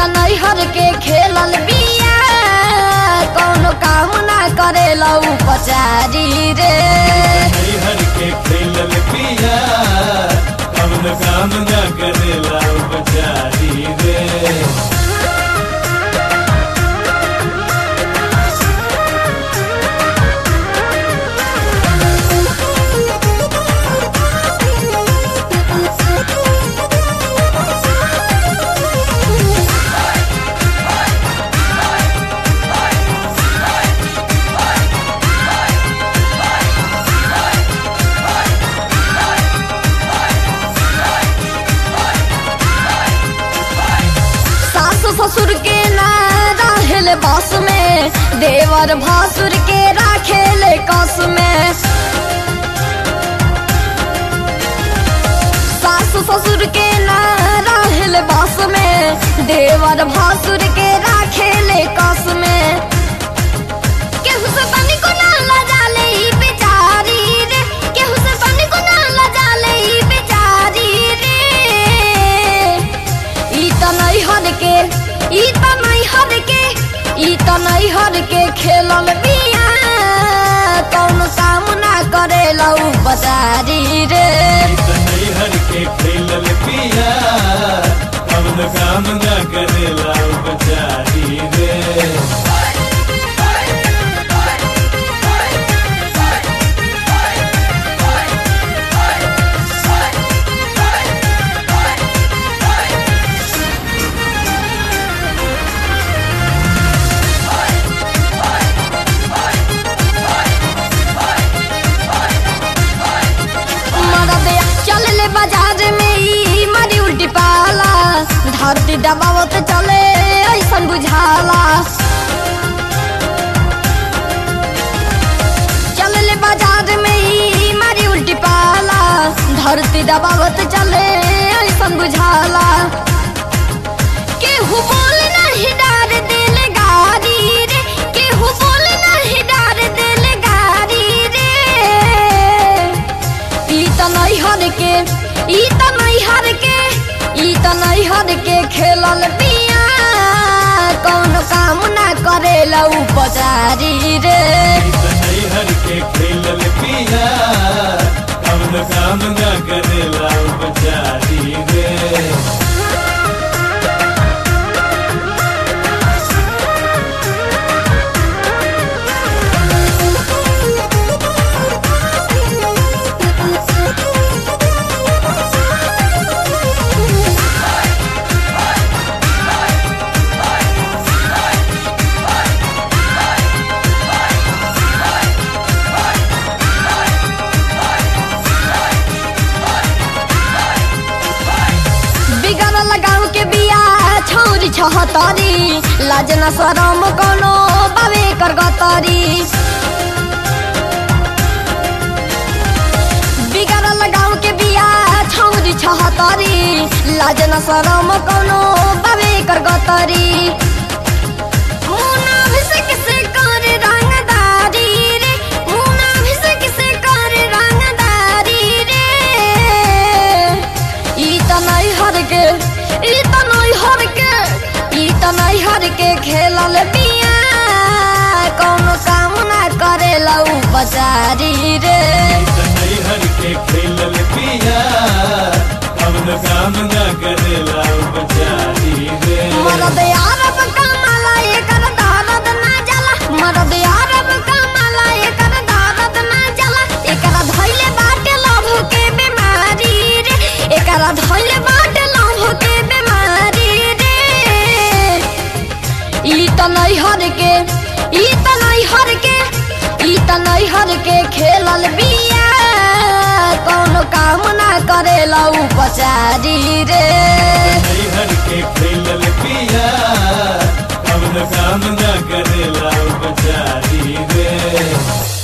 नैहर के खेलल बिया कौनो काम ना करेला उपचारी रे हर के खेलल पिया कवन काम न करेला उपचारी रे सासु ससुर के ना रहेले बस में देवर भासुर के राखेले कस में सासु ससुर के ना रहेले बस में देवर भासुर के राखेले कस में केहू से पानी को ना लजाले ई बेचारी रे केहू से पानी को ना लजाले ई बेचारी रे ई त नैहर के ई त नैहर के ई त नैहर के खेलल बिया कौन काम ना करेला उ बजारी रे हर के खेलल पिया कवन काम न करेला उपचारी रे मरद चल ले बाजार में ई मारी उल्टी पाला धरती दबावत चले ऐसन बुझाला चल ले बाजार में ई मारी उल्टी पाला धरती दबावत चले ऐसन बुझाला केहू बोल नहीं डार दिल गारी रे केहू बोल नहीं डार दिल गारी रे ई त नैहर के ई त नैहर के ई त नैहर के खेलल बिया कौन काम ना करेला उपचारी रे हर के खेलल पिया कवन काम न करेला उपचारी रे बिगड़ल गाँव के बिया छौरी छहतरी लाज न शरम कोनो बाबे कर गतरी बिगड़ल गाँव के बिया छौरी छहतरी लाज न शरम कोनो बाबे कर गतरी मुना भिसक से कर रंगदारी रे मुना भिसक से कर रंगदारी रे ई त नैहर के ई त नैहर के ई त नैहर के खेलल बिया कौनो काम ना करेला उपचारी रे हर के खेलल पिया कवन काम न करेला उपचारी रे मरद यारब कमाला एकर दर्द ना जाला मरद यारब कमाला एकर दर्द ना जाला एकरा धइले बाटे लभ के बीमारी रे एकरा धइले बाटे लभ के बीमारी रे ई त नैहर के ई त नैहर के ई त नैहर के खेलल बिया कौनो काम ना करेला उपचारी रे हर के खेलल पिया कवन काम न करेला उपचारी रे